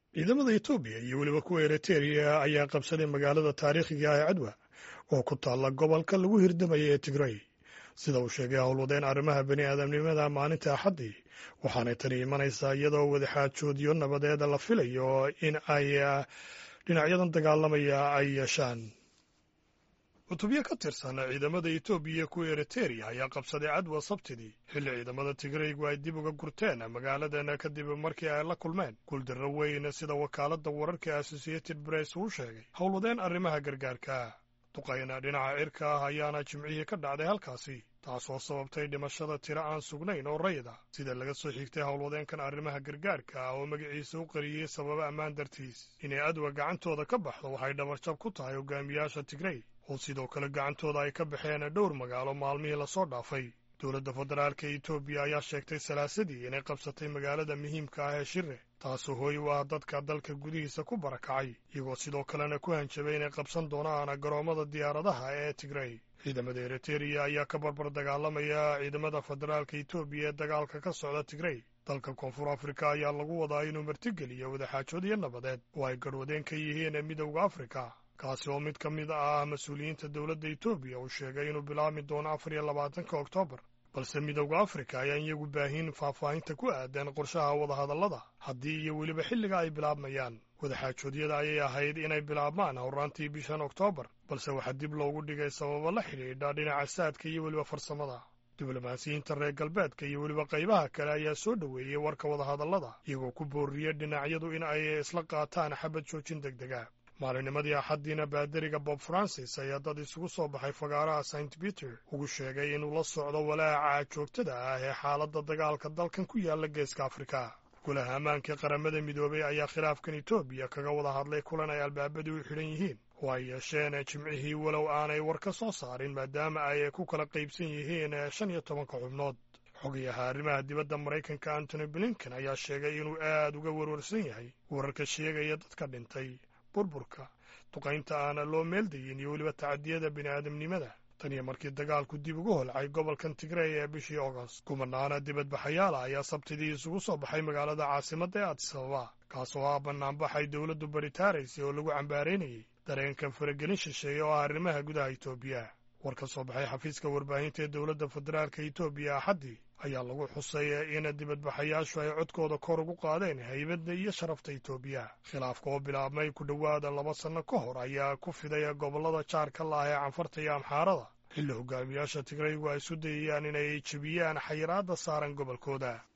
ciidamada etoobiya iyo weliba kuwa eritrea ayaa qabsaday magaalada taariikhiga ah ee cadwa oo ku taalla gobolka lagu hirdamaya ee tigray sida uu sheegay howlwadeen arrimaha bani aadamnimada maalinta axaddii waxaanay tani imanaysaa iyadoo wadaxaajoodyo nabadeeda la filayo in ay dhinacyadan dagaalamaya ay yeeshaan cutubyo ka tirsan ciidamada etoobiya iyo kuwa eriteria ayaa qabsaday cadwa sabtidii xilli ciidamada tigraygu ay dib uga gurteen magaaladan kadib markii ay la kulmeen guuldarro weyn sida wakaaladda wararka associated press uu sheegay howlwadeen arrimaha gargaarka duqayna dhinaca cirka ah ayaana jimcihii ka dhacday halkaasi taasoo sababtay dhimashada tiro aan sugnayn oo rayda sida laga soo xigtay howlwadeenkan arrimaha gargaarka ah oo magaciisa u qariyey sababo ammaan dartiis inay adwa gacantooda ka baxdo waxay dhabarjab ku tahay hogaamiyaasha tigray oo sidoo kale gacantooda ay ka baxeen dhowr magaalo maalmihii lasoo dhaafay dowladda federaalka etoobiya ayaa sheegtay salaasadii inay qabsatay magaalada muhiimka ah ee shire taasoo hooy u ah dadka dalka gudihiisa ku barakacay iyagoo sidoo kalena ku hanjabay inay qabsan doonaan garoommada diyaaradaha ee tigray ciidamada eriteria ayaa ka barbar dagaalamaya ciidamada federaalka etoobiya ee dagaalka ka socda tigray dalka koonfur afrika ayaa lagu wadaa inuu martigeliyo wadaxaajoodyo nabadeed oo ay garhwadeen ka yihiin midowda afrika kaasi oo mid ka mid ah mas-uuliyiinta dowladda etoobiya uu sheegay inuu bilaabmi doono afar iyo labaatanka oktoobar balse midowda afrika ayaan iyagu baahin faahfaahinta ku aadan qorshaha wadahadallada haddii iyo weliba xilliga ay bilaabmayaan wadaxaajoodyada ayay ahayd inay bilaabmaan howraantii bishan oktoobar balse waxaa dib loogu dhigay sababo la xidhiidha dhinaca saadka iyo weliba farsamada diblomaasiyiinta reer galbeedka iyo weliba qaybaha kale ayaa soo dhoweeyey warka wadahadallada iyagoo ku booriyey dhinacyadu in ay isla qaataan xabad joojin deg dega maalinimadii axaddiina baadariga bob francis ayaa dad isugu soo baxay fagaaraha st peter ugu sheegay inuu la socdo walaaca joogtada ah ee xaaladda dagaalka dalkan ku yaalla geeska afrika golaha ammaanka qaramada midoobay ayaa khilaafkan etoobiya kaga wada hadlay kulan ay albaabadu u xidhan yihiin oo ay yeesheen jimcihii walow aanay war ka soo saarin maadaama ay ku kala qaybsan yihiin shan iyo tobanka xubnood xogayaha arrimaha dibadda maraykanka antony blinken ayaa sheegay inuu aad uga warwarsan yahay wararka sheegaya dadka dhintay burburka duqaynta aana loo meeldayin iyo weliba tacadiyada bini'aadamnimada tan iyo markii dagaalku dib ugu holcay gobolkan tigray ee bishii agost kumanaana dibadbaxayaala ayaa sabtidii isugu soo baxay magaalada caasimadda ee adisababa kaasoo ah bannaanbaxay dowladdu baritaaraysay oo lagu cambaaraynayay dareenkan faragelin shisheeye oo ah arrimaha gudaha etoobiya war ka soo baxay xafiiska warbaahinta ee dowladda federaalka etoobiya axaddii ayaa lagu xusay in dibadbaxayaashu ay codkooda kor ugu qaadeen haybadda iyo sharafta etoobiya khilaafka oo bilaabmay ku dhowaada laba sanno ka hor ayaa ku fiday gobollada jaarka la ah ee canfarta iyo amxaarada xilli hogaamiyaasha tigraygu ay isu dayayaan inay jebiyaan xayiraadda saaran gobolkooda